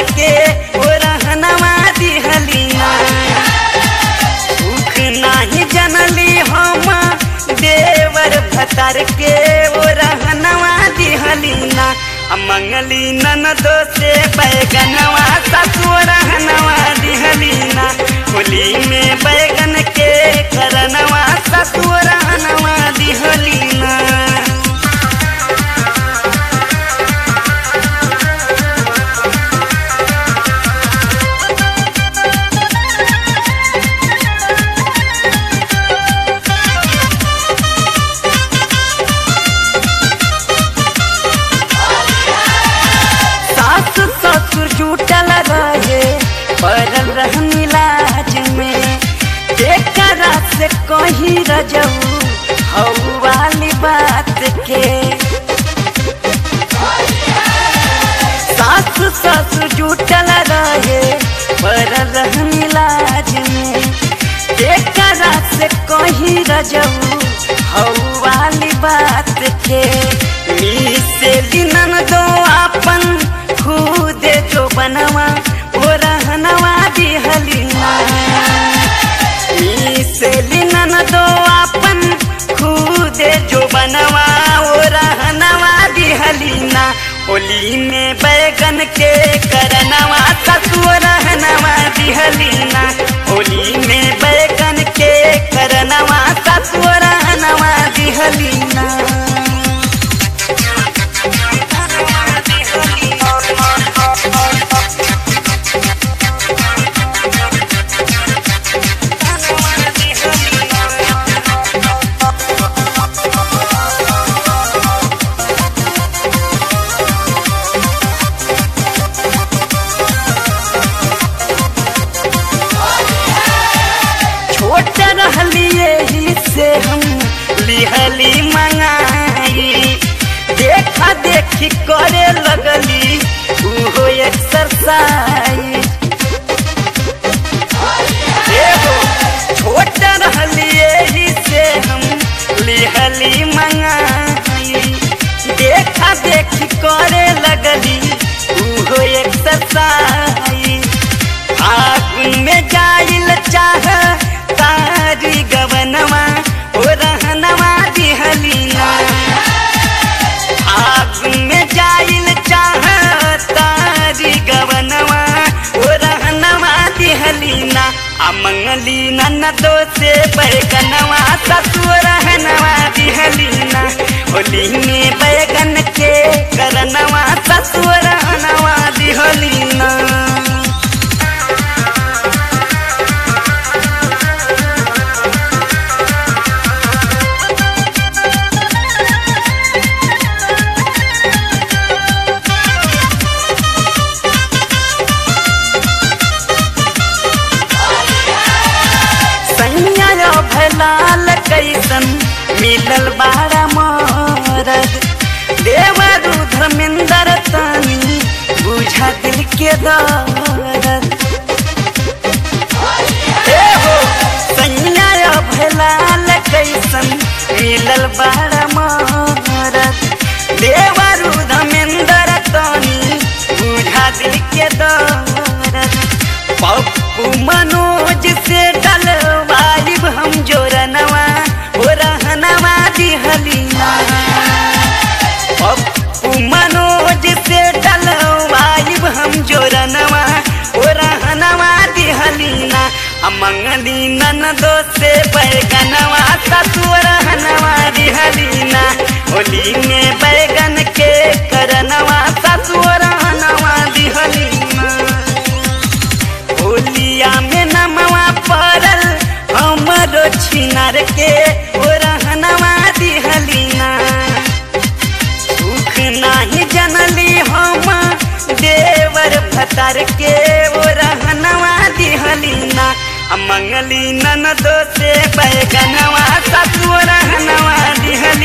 के ओ रहनवा दिहलीना सुख नाही जनली हम देवर भतर के ओ रहनवा दिहलीना आ मंगली ननदो से बैगनवा ससुर रहनवा दिहलीना होली में बैगन के करनवा ससुर रहनवा दिहलीना सास ससुर जुटल रहे पड़ल रहन इलाज में एकरा से कही रजऊ हऊ वाली बात के सास ससुर जुटल रहे पड़ल रहन इलाज में एकरा से कही रजऊ हऊ वाली बात के से दिनन दो अपन खुद जो बनवा ओ रहनवा दिहलीना से लिनन दो अपन खुद जो बनवा ओ रहनवा दिहलीना होली में बैगन के करनवा ससुर रहनवा दिहलीना होली में बैगन के करनवा ससुर रहनवा दिहलीना छोट रहलिए ही से हम लिहली मंगाई देखा देखी करे लगली उहो एक्सरसाइज एगो छोट रहलिए ही से हम लिहली मंगाई देखा देखी करे लगली उहो एक्सरसाइज आग में जाइल चाह तारी गवनवा ओ रहनवा दिहलीना आग में जाइल चाह तारी गवनवा ओ रहनवा दिहलीना आ मंगली ननदो से बैगनवा ससुर रहनवा दिहलीना होली में बैगन के करनवा ससुर रहनवा दिहलीना सैया भलाल कैसन मिलल बाड़ा मरद देवरु धर्मेंद्र तनी बुझा दिल के दर्द ए हो सैया भलाल कैसन मिलल बाड़ा मरद देवरु धर्मेंद्र तनी बुझा दिल के दर्द पप्पू मनोज से डलवाइब हम जोरनवा ओ रहनवा दिहलीना पप्पू मनोज से डलवाइब हम जोरनवा ओ रहनवा दिहलीना आ मंगली ननदो से बैगनवा ससुर रहनवा दिहलीना होली में बैगन के करनवा ससुर रहनवा दिहलीना होलिया में नमवा पड़ल हमरो छिनार के ओ रहनवा दिहलीना सुख नाही जनली हम देवर भतर के ओ रहनवा दिहलीना आ मंगली ननदो से बैगनवा ससुर रहनवा दिहलीना